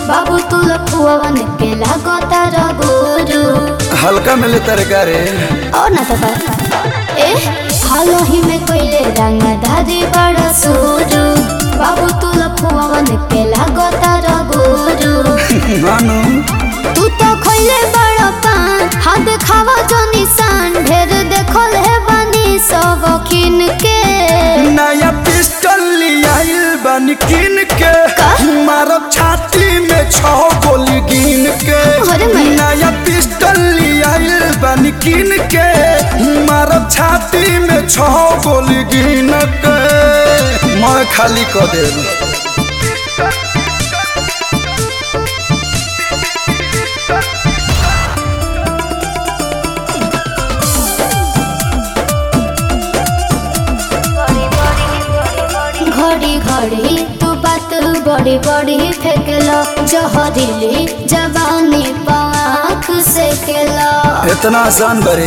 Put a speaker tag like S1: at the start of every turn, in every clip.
S1: बाबू तू लखुआवन के लागता रगुरु
S2: हल्का मिले तरकारी
S1: और ना तो ए हालो ही में कोइले रंग धारी बड़ा सुरु बाबू तू लखुआवन के लागता रगुरु
S2: मानू
S1: तू तो खोइले बड़ा पान हाथ खावा जो निशान ढेर देखल है बानी सब खिन के
S2: नया पिस्टल लियाइल बन किन के
S1: का?
S2: मारब छाती में छह गोली गिन के
S1: अरे मैं-
S2: नया पिस्टल लियाइल बन किन के मारब छाती में छह गोली गिन के मैं खाली कर देब
S1: घड़ी घड़ी तू बात बड़ी बड़ी फेंकलो जहरीली जवानी पाख से केलो
S2: इतना आसान बरे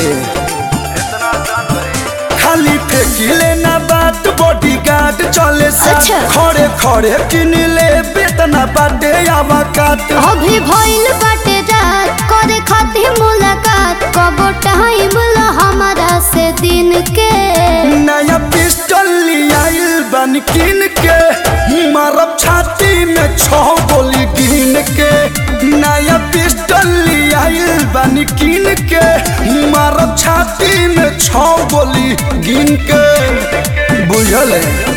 S2: खाली फेंकिले ना बात बॉडी गार्ड चले साथ
S1: अच्छा।
S2: खड़े खड़े किन ले बेतना बाटे आवा काट
S1: अभी भइल बाटे रात करे खातिर मुलाकात कब टाइम ला हमारा से दिन के
S2: नया पिस्टल लियाइल बन किन के मारब छाती में छह गोली गिन के नया पिस्टल लियाइल बन किन के मारब छाती में छह गोली गिन के बुझल है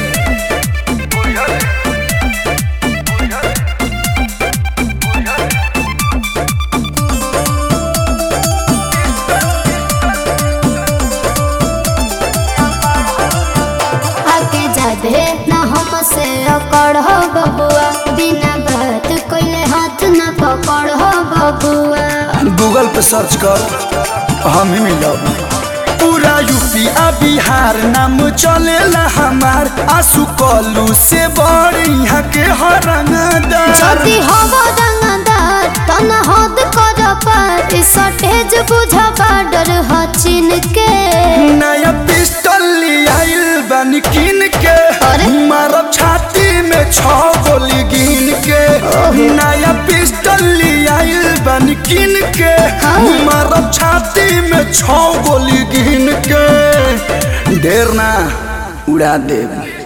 S1: आके जादे ना हमसे अकड़ हो बबुआ बिना बात कोइले हाथ ना पकड़ हो बबुआ
S2: गूगल पे सर्च कर हम ही मिलब पूरा यूपी आ बिहार नाम चलेला हमार आंसू कलू से बड़ यहाँ के हरंगदार
S1: যদি হব রঙদার তন হদ কর পার সটেজ বুঝ বাডর হচিন কে
S2: नया पिस्टल लियाइल बन किन के
S1: अरे?
S2: मारब छाती में छह गोली गिन के नया पिस्टल लियाइल बन किन के
S1: हाँ।
S2: मारब छाती में छह गोली गिन के ढेर ना उड़ा देब